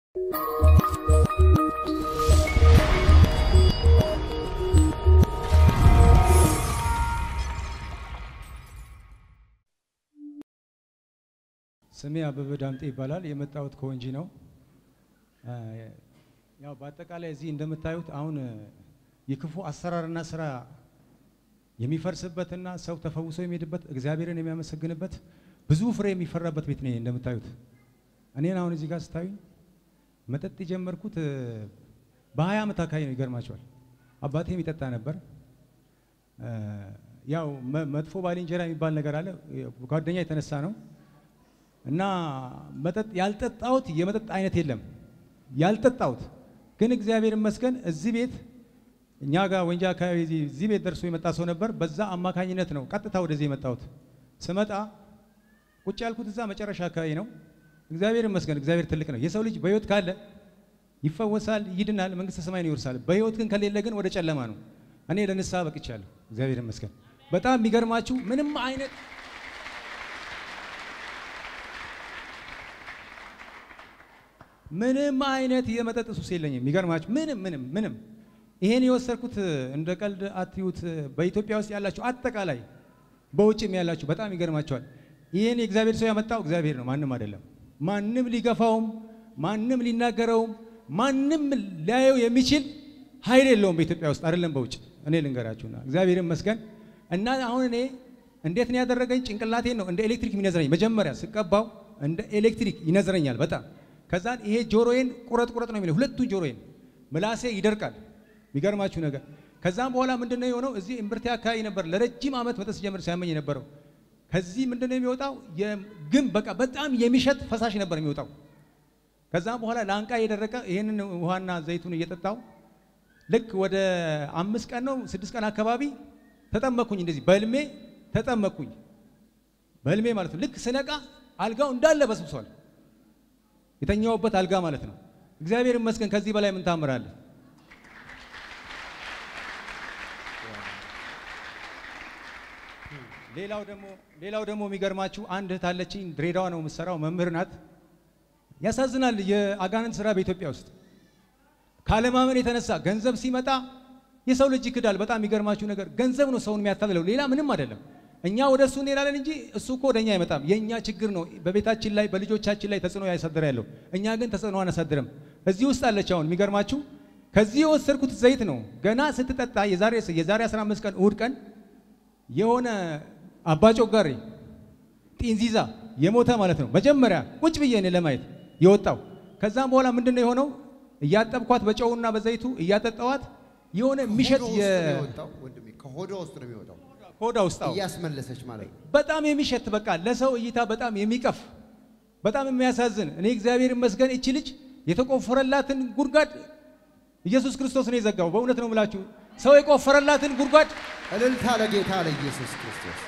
ስሜ አበበ ዳምጤ ይባላል። የመጣሁት ከወንጂ ነው። ያው በአጠቃላይ እዚህ እንደምታዩት አሁን የክፉ አሰራርና ስራ የሚፈርስበትና ሰው ተፈውሶ የሚሄድበት እግዚአብሔርን የሚያመሰግንበት ብዙ ፍሬ የሚፈራበት ቤት ነው እንደምታዩት። እኔን አሁን እዚህ ጋር ስታዩኝ መጠጥ የጀመርኩት በሀያ ዓመት አካባቢ ነው። ይገርማቸዋል። አባቴም ይጠጣ ነበር። ያው መጥፎ ባልንጀራ የሚባል ነገር አለ። ጓደኛ የተነሳ ነው እና መጠጥ ያልጠጣሁት የመጠጥ አይነት የለም ያልጠጣሁት ግን እግዚአብሔር ይመስገን እዚህ ቤት እኛ ጋር ወንጂ አካባቢ እዚህ ቤት ደርሶ የመጣ ሰው ነበር። በዛ አማካኝነት ነው ቀጥታ ወደዚህ የመጣሁት። ስመጣ ቁጭ ያልኩት እዛ መጨረሻ አካባቢ ነው። እግዚአብሔር ይመስገን፣ እግዚአብሔር ትልቅ ነው። የሰው ልጅ በህይወት ካለ ይፈወሳል፣ ይድናል፣ መንግስተ ሰማይን ይወርሳል። በህይወት ግን ከሌለ ግን ወደ ጨለማ ነው። እኔ ለንስሐ በቅቻለሁ። እግዚአብሔር ይመስገን። በጣም የሚገርማችሁ ምንም አይነት ምንም አይነት የመጠጥ ሱስ የለኝም። የሚገርማችሁ ምንም ምንም ምንም ይሄን የወሰድኩት እንደ ቀልድ አትዩት። በኢትዮጵያ ውስጥ ያላችሁ አጠቃላይ በውጭም ያላችሁ በጣም ይገርማቸዋል። ይህን የእግዚአብሔር ሰው ያመጣው እግዚአብሔር ነው፣ ማንም አይደለም። ማንም ሊገፋውም፣ ማንም ሊናገረውም፣ ማንም ሊያየው የሚችል ኃይል የለውም በኢትዮጵያ ውስጥ አይደለም በውጭ። እኔ ልንገራችሁና እግዚአብሔር ይመስገን እና አሁን እኔ እንዴት ነው ያደረገኝ? ጭንቅላቴን ነው እንደ ኤሌክትሪክ የሚነዝረኝ። መጀመሪያ ስቀባው እንደ ኤሌክትሪክ ይነዝረኛል በጣም ከዛን ይሄ ጆሮዬን ቁረጥ ቁረጥ ነው የሚለው ሁለቱን ጆሮዬን፣ ምላሴ ይደርቃል። የሚገርማችሁ ነገር ከዛም በኋላ ምንድነው የሆነው? እዚህ እምብርቴ አካባቢ ነበር ለረጅም ዓመት መጠጥ ሲጀምር ሲያመኝ የነበረው። ከዚህ ምንድነው የሚወጣው? ግን በቃ በጣም የሚሸት ፈሳሽ ነበር የሚወጣው። ከዛም በኋላ ላንቃ የደረቀ ይህንን ውሃና ዘይቱን እየጠጣው ልክ ወደ አምስት ቀን ነው ስድስት ቀን አካባቢ ተጠመኩኝ። እንደዚህ በህልሜ ተጠመኩኝ። በህልሜ ማለት ነው። ልክ ስነቃ አልጋው እንዳለ በስብሷል። የተኛውበት አልጋ ማለት ነው። እግዚአብሔር ይመስገን። ከዚህ በላይ ምን ታምራለ? ሌላው ደግሞ ሌላው ደግሞ የሚገርማችሁ አንድ እህት አለችኝ። ድሬዳዋ ነው የምትሰራው፣ መምህር ናት። ያሳዝናል የአጋንንት ስራ በኢትዮጵያ ውስጥ ካለማመን የተነሳ ገንዘብ ሲመጣ የሰው ልጅ ይክዳል። በጣም የሚገርማችሁ ነገር ገንዘብ ነው ሰውን የሚያታልለው፣ ሌላ ምንም አይደለም። እኛ ወደ እሱ እንሄዳለን እንጂ እሱ እኮ ወደ እኛ አይመጣም። የእኛ ችግር ነው በቤታችን ላይ በልጆቻችን ላይ ተጽዕኖ ያሳድር ያለው። እኛ ግን ተጽዕኖ አናሳድርም። እዚህ ውስጥ አለች። አሁን የሚገርማችሁ ከዚህ የወሰድኩት ዘይት ነው። ገና ስትጠጣ የዛሬ የዛሬ 15 ቀን እሁድ ቀን የሆነ አባጮጋሪ ጢንዚዛ የሞተ ማለት ነው። መጀመሪያ ቁጭ ብዬ እኔ ለማየት የወጣው ከዛም በኋላ ምንድን ነው የሆነው? እያጠብኳት በጨውና በዘይቱ እያጠጣዋት የሆነ የሚሸት ከሆዷ ውስጥ ነው የሚወጣው ሆዳ ውስጥ አዎ፣ እያስመለሰች ማለት ነው። በጣም የሚሸት በቃ ለሰው እይታ በጣም የሚቀፍ በጣም የሚያሳዝን። እኔ እግዚአብሔር ይመስገን እቺ ልጅ የተቆፈረላትን ጉድጓድ ኢየሱስ ክርስቶስ ነው የዘጋው። በእውነት ነው የምላችሁ ሰው የቆፈረላትን ጉድጓድ እልልታ ለጌታ ለኢየሱስ ክርስቶስ።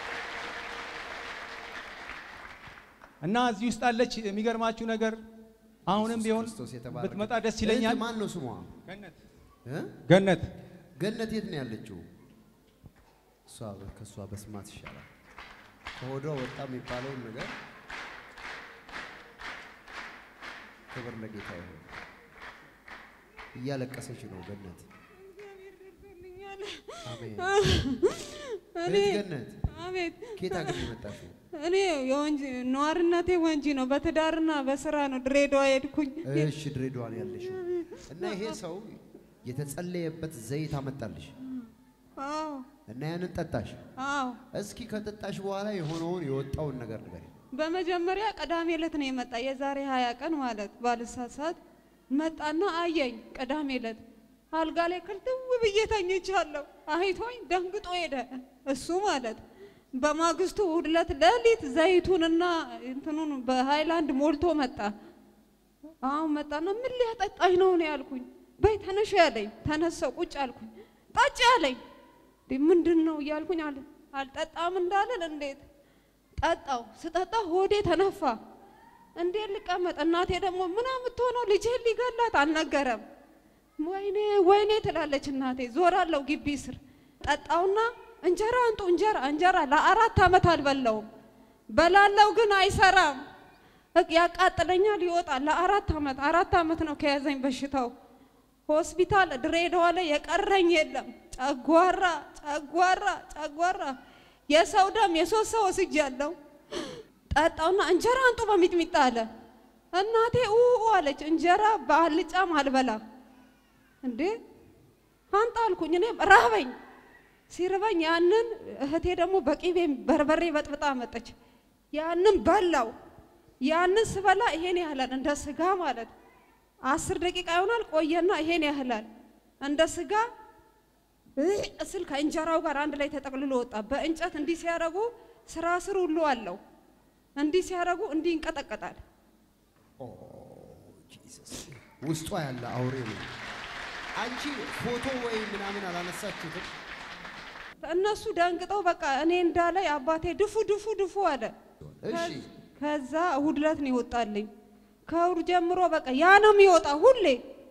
እና እዚህ ውስጥ አለች። የሚገርማችሁ ነገር አሁንም ቢሆን ክርስቶስ የተባረከ። ብትመጣ ደስ ይለኛል። እህት ማን ነው ስሟ? ገነት እ? ገነት ገነት የት ነው ያለችው? እሷ ከእሷ በስማት ይሻላል። ከሆዷ ወጣ የሚባለውን ነገር ክብር ለጌታ ይሁን። እያለቀሰች ነው ገነት። አሜን። እኔ እህት ገነት አቤት ከየት ሀገር ነው የመጣሽው? እኔ የወንጂ ነዋሪነቴ ወንጂ ነው። በትዳርና በስራ ነው ድሬዳዋ ሄድኩኝ። እሺ ድሬዳዋ ነው ያለሽው እና ይሄ ሰው የተጸለየበት ዘይት አመጣልሽ አዎ እና ያንን ጠጣሽ። አዎ። እስኪ ከጠጣሽ በኋላ የሆነውን የወጣውን ነገር ንገሪ። በመጀመሪያ ቅዳሜ ዕለት ነው የመጣ የዛሬ ሀያ ቀን ማለት ባልሳሳት መጣና አየኝ። ቅዳሜ ዕለት አልጋ ላይ ክልትው ብዬ ተኝቻለሁ። አይቶኝ ደንግጦ ሄደ እሱ ማለት በማግስቱ እሑድ ዕለት ሌሊት ዘይቱንና እንትኑን በሃይላንድ ሞልቶ መጣ። አሁን መጣና ምን ሊያጠጣኝ ነው ነው ያልኩኝ። በይ ተነሽ ያለኝ ተነሳው ቁጭ አልኩኝ። ጠጪ ያለኝ እንዴ ምንድን ነው እያልኩኝ አለ አልጠጣም እንዳለን እንዴት ጠጣው። ስጠጣ ሆዴ ተነፋ። እንዴት ልቀመጥ? እናቴ ደግሞ ምን የምትሆነው ልጅህን ሊገላት አልነገረም። ወይኔ ወይኔ ትላለች እናቴ። ዞራለሁ ግቢ ስር ጠጣውና እንጀራ አንጡ እንጀራ እንጀራ ለአራት ዓመት አልበላውም። በላለው ግን አይሰራም። በቃ ያቃጥለኛል፣ ይወጣል። ለአራት ዓመት አራት ዓመት ነው ከያዘኝ በሽታው። ሆስፒታል ድሬዳዋ ላይ የቀረኝ የለም። ጨጓራ ጨጓራ ጨጓራ የሰው ደም የሶስት ሰው ወስጃለሁ። ጠጣውና እንጀራ አንጡ በሚጥሚጣ አለ። እናቴ ኡ አለች። እንጀራ በአልጫም አልበላም እንዴ አንጣ አልኩኝ። እኔ ራበኝ። ሲርበኝ ያንን እህቴ ደግሞ በቂቤ በርበሬ በጥብጣ መጠች። ያንን በላው። ያንን ስበላ ይሄን ያህላል እንደ ስጋ ማለት አስር ደቂቃ ይሆናል። ቆየና ይሄን ያህላል እንደ ስጋ እስል ከእንጀራው ጋር አንድ ላይ ተጠቅልሎ ወጣ። በእንጨት እንዲህ ሲያደርጉ ስራ ስር ሁሉ አለው። እንዲህ ሲያደርጉ እንዲህ ይንቀጠቀጣል። ኦ ጂሰስ ውስጧ ያለ አውሬ ነው። አንቺ ፎቶ ወይ ምናምን አላነሳችሁትም? እነሱ ደንግጠው በቃ እኔ እንዳላይ አባቴ ድፉ ድፉ ድፉ አለ። እሺ ከዛ እሁድ ዕለት ነው ይወጣልኝ። ከእሁድ ጀምሮ በቃ ያ ነው የሚወጣ ሁሌ።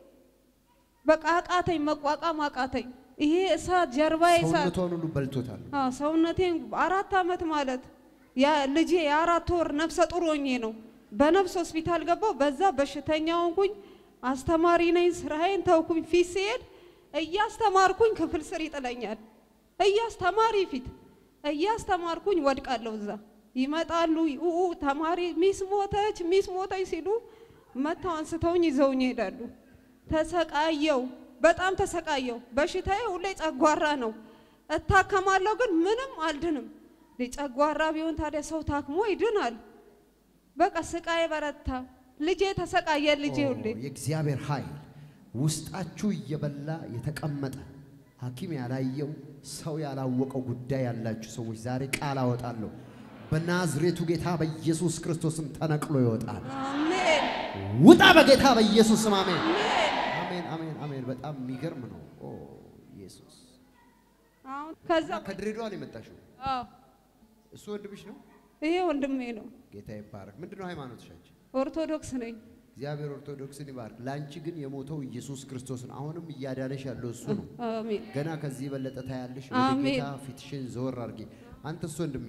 በቃ አቃተኝ፣ መቋቋም አቃተኝ። ይሄ እሳት ጀርባዬ እሳት ሰውነቷን ሁሉ በልቶታል። አዎ ሰውነቴን አራት ዓመት ማለት ያ ልጄ የአራት ወር ነፍሰ ጡር ሆኜ ነው በነፍስ ሆስፒታል ገባው። በዛ በሽተኛ ሆንኩኝ። አስተማሪ ነኝ፣ ስራዬን ተውኩኝ። ፊት ሲሄድ እያስተማርኩኝ ክፍል ስር ይጥለኛል። እያስተማሪ ፊት እያስተማርኩኝ ወድቃለሁ። እዛ ይመጣሉ ኡ ተማሪ ሚስ ሞተች፣ ሚስ ሞተች ሲሉ መተው አንስተውኝ ይዘውኝ ይሄዳሉ። ተሰቃየው፣ በጣም ተሰቃየው። በሽታዬ ሁሌ ጨጓራ ነው። እታከማለሁ ግን ምንም አልድንም። ጨጓራ ቢሆን ታዲያ ሰው ታክሞ ይድናል። በቃ ስቃይ በረታ። ልጄ ተሰቃየ። ልጄ ኦ፣ ሁሌ የእግዚአብሔር ኃይል ውስጣችሁ እየበላ የተቀመጠ ሐኪም ያላየው ሰው ያላወቀው ጉዳይ ያላችሁ ሰዎች ዛሬ ቃል አወጣለሁ። በናዝሬቱ ጌታ በኢየሱስ ክርስቶስም ተነቅሎ ይወጣል። አሜን ውጣ በጌታ በኢየሱስ ስም አሜን። አሜን። አሜን አሜን አሜን። በጣም የሚገርም ነው። ኦ ኢየሱስ። አሁን ከዛ እና ከድሬዳዋ ነው የመጣሽው? አዎ እሱ ወንድምሽ ነው? ይሄ ወንድሜ ነው። ጌታ ይባረክ። ምንድን ነው ሃይማኖትሽ አንቺ? ኦርቶዶክስ ነኝ። እግዚአብሔር ኦርቶዶክስን ይባርክ። ለአንቺ ግን የሞተው ኢየሱስ ክርስቶስን አሁንም እያዳነሽ ያለው እሱ ነው። አሜን ገና ከዚህ የበለጠ ታያለሽ። ወደ አሜን። ጌታ ፊትሽን ዘወር አድርጊ። አንተስ ወንድሜ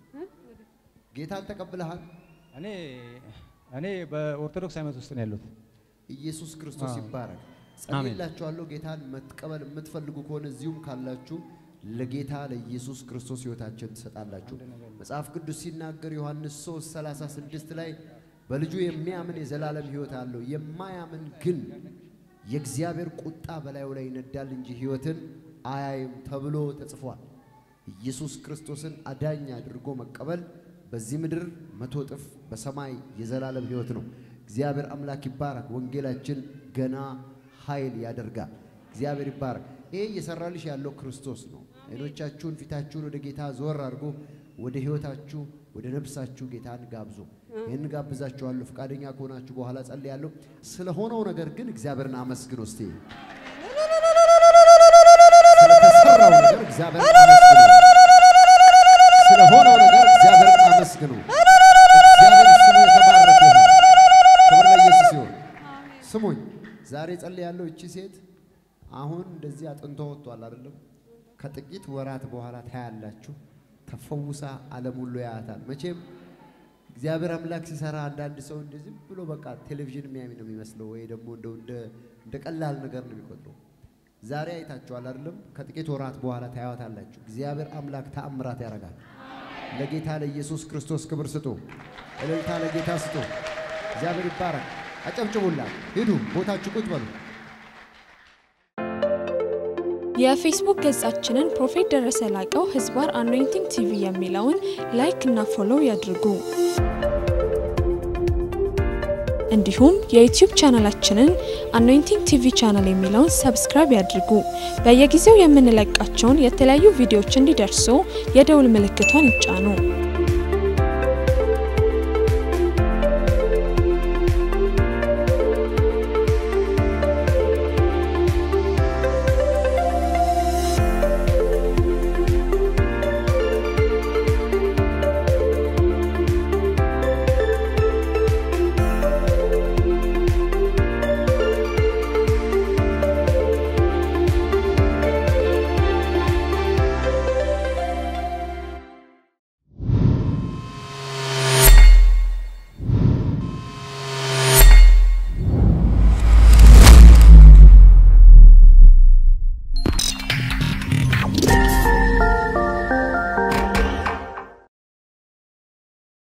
ጌታን ተቀብለሃል? እኔ እኔ በኦርቶዶክስ ሃይማኖት ውስጥ ነው ያለሁት። ኢየሱስ ክርስቶስ አዎ። ይባረክ። አሜን። ጸልይላችኋለሁ። ጌታን መቀበል የምትፈልጉ ከሆነ እዚሁም ካላችሁ ለጌታ ለኢየሱስ ክርስቶስ ሕይወታችን ትሰጣላችሁ። መጽሐፍ ቅዱስ ሲናገር ዮሐንስ 3 36 ላይ በልጁ የሚያምን የዘላለም ሕይወት አለው፣ የማያምን ግን የእግዚአብሔር ቁጣ በላዩ ላይ ይነዳል እንጂ ሕይወትን አያይም ተብሎ ተጽፏል። ኢየሱስ ክርስቶስን አዳኝ አድርጎ መቀበል በዚህ ምድር መቶ እጥፍ በሰማይ የዘላለም ሕይወት ነው። እግዚአብሔር አምላክ ይባረክ። ወንጌላችን ገና ኃይል ያደርጋል። እግዚአብሔር ይባረክ። ይሄ እየሰራልሽ ያለው ክርስቶስ ነው። አይኖቻችሁን ፊታችሁን ወደ ጌታ ዞር አድርጎ ወደ ሕይወታችሁ ወደ ነፍሳችሁ ጌታን ጋብዙ። ይህን ጋብዛችኋለሁ። ፈቃደኛ ከሆናችሁ በኋላ ጸልያለሁ። ስለሆነው ነገር ግን እግዚአብሔርን አመስግኑ እስቲ። ስለተሰራው ነገር እግዚአብሔርን አመስግኑ። ስለሆነው ነገር እግዚአብሔርን አመስግኑ። እግዚአብሔር ስሙ የተባረከ ይሁን። ክብር ለኢየሱስ ይሁን። ስሙኝ፣ ዛሬ ጸልያለሁ። እቺ ሴት አሁን እንደዚህ አጥንቶ ወጥቷል አይደለም? ከጥቂት ወራት በኋላ ታያላችሁ። ተፈውሳ ዓለም ሁሉ ያያታል። መቼም እግዚአብሔር አምላክ ሲሰራ አንዳንድ ሰው እንደዚህ ብሎ በቃ ቴሌቪዥን የሚያይ ነው የሚመስለው፣ ወይ ደግሞ እንደው እንደ እንደ ቀላል ነገር ነው የሚቆጥረው። ዛሬ አይታችኋል አይደለም? ከጥቂት ወራት በኋላ ታያዋታላችሁ። እግዚአብሔር አምላክ ተአምራት ያደርጋል። ለጌታ ለኢየሱስ ክርስቶስ ክብር ስጡ። እልልታ ለጌታ ስጡ። እግዚአብሔር ይባረክ። አጨብጭቡላት። ሂዱ፣ ቦታችሁ ቁጭ በሉ። የፌስቡክ ገጻችንን ፕሮፌት ደረሰ ላቀው ህዝባር አኖይንቲንግ ቲቪ የሚለውን ላይክ እና ፎሎው ያድርጉ። እንዲሁም የዩቲዩብ ቻናላችንን አኖይንቲንግ ቲቪ ቻናል የሚለውን ሰብስክራይብ ያድርጉ። በየጊዜው የምንለቃቸውን የተለያዩ ቪዲዮዎች እንዲደርሱ የደውል ምልክቷን ይጫኑ።